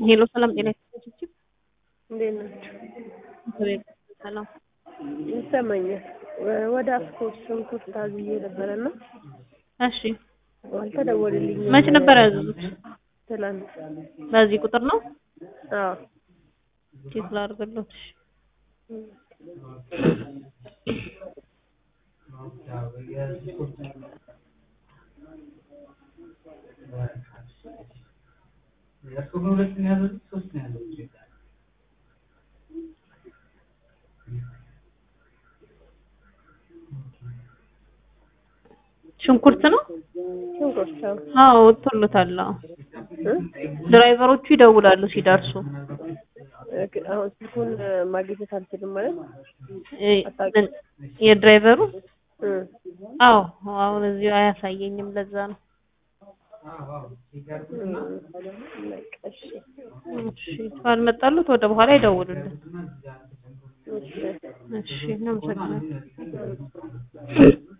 ሄሎ ሰላም ጤና ይስጥልኝ። እንዴት ናቸው? ሰላም ይሰማኛል። ወደ አስኮት ሽንኩርት አዝዬ ነበረና እሺ፣ አልተደወልልኝም። መች ነበር ያዘዙት? ትላንት። በዚህ ቁጥር ነው? አዎ ቼክ ላድርግልዎት። እሺ። ሽንኩርት ነው? ሽንኩርት አዎ። አዎ ወጥቶሎታል። አዎ እ? ድራይቨሮቹ ይደውላሉ ሲደርሱ። እ- አሁን ስልኩን ማግኘት አልችልም ማለት እ- ምን የድራይቨሩ እ። አዎ አሁን እዚሁ አያሳየኝም። ለዛ ነው። እ፣ በቃ እሺ እሺ ካልመጣሉት ወደ በኋላ ይደውሉልን። እሺ እሺ እናመሰግናለን።